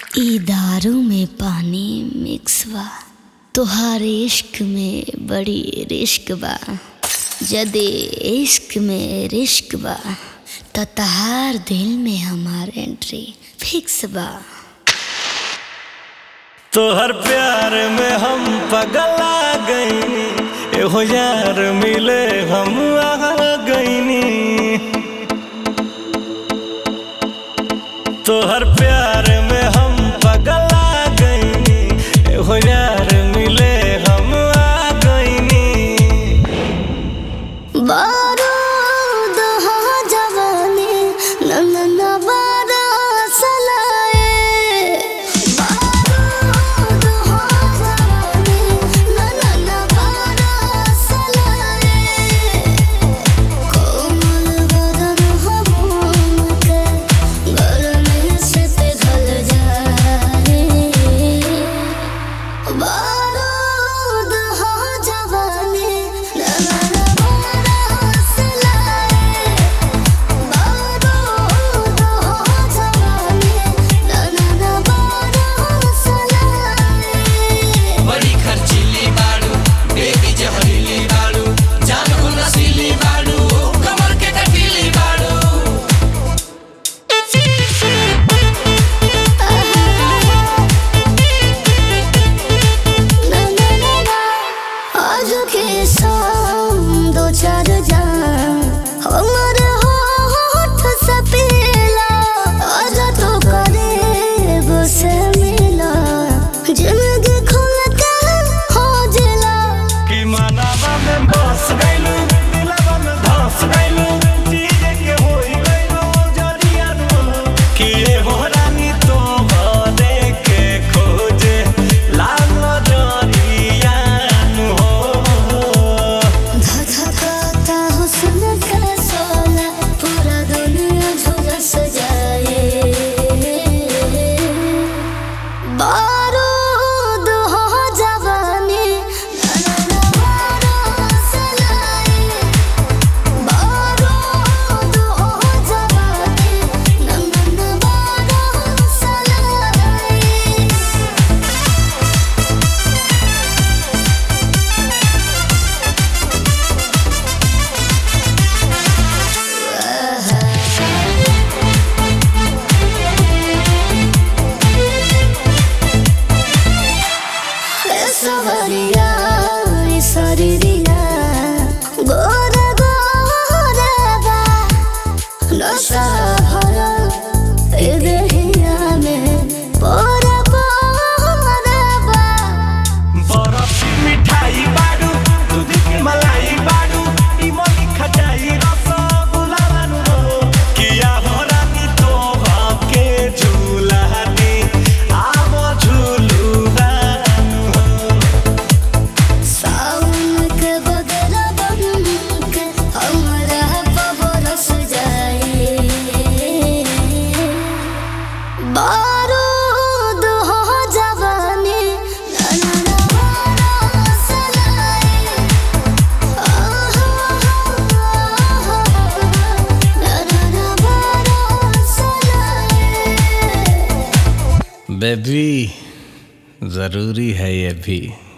ई दारू में पानी मिक्स बा तोहार इश्क में बड़ी रिस्क बा जदे इश्क में रिस्क बा त तहार दिल में हमार एंट्री फिक्स बा तोहर प्यार में हम पगला गईनी एहो यार मिले हम आ गईनी तोहर प्यार में हम पगला गईनी एहो यार मिले हम आ गईनी बारूद हो जवानी नंदन बारा सलाए बारूद हो जवानी नंदन बारा सलाए कोमल बदन हो मोम के गरमी से पिघल जाए बारूद हो जवानी नंदन बारा सलाए बारूद हो जवानी नंदन बारा सलाए बड़ी खर्चीली बाड़ू बेबी जहरीली बाड़ू जान को नशीली बाड़ू कमर के कटीली बाड़ू आज के शाम दो चार जान हमर होठ से पीला आज तो करे से मिला जिंदगी खुल के हो जिला कि मनावा में बस गइलू दिलवा में धस गइलू चीज के होई गइलू जरिया नु कि ए हो रानी तो भरे के खोजे लाल जरिया नु हो धधकाता हुस्न का सोला पूरा दुनिया झुलस जाए बारूद हो जवानी नैना बारा सलाए बारूद हो जवानी नैना बारा सलाए सवरिया सरिया गोर गोरबा नशा भरा ए देहिया में पोर पोरबा बरफ की मिठाई बाडू दूध की मलाई बाडू इमली खटाई रसगुल्ला बानू हो किया हो रानी तो के झूला दी आवो झूलू बानू हो सावन के बदला बन के हमरा बरस जाए बारूद हो जवानी नैना बारा सलाए नैना बारा सलाए बेबी जरूरी है ये भी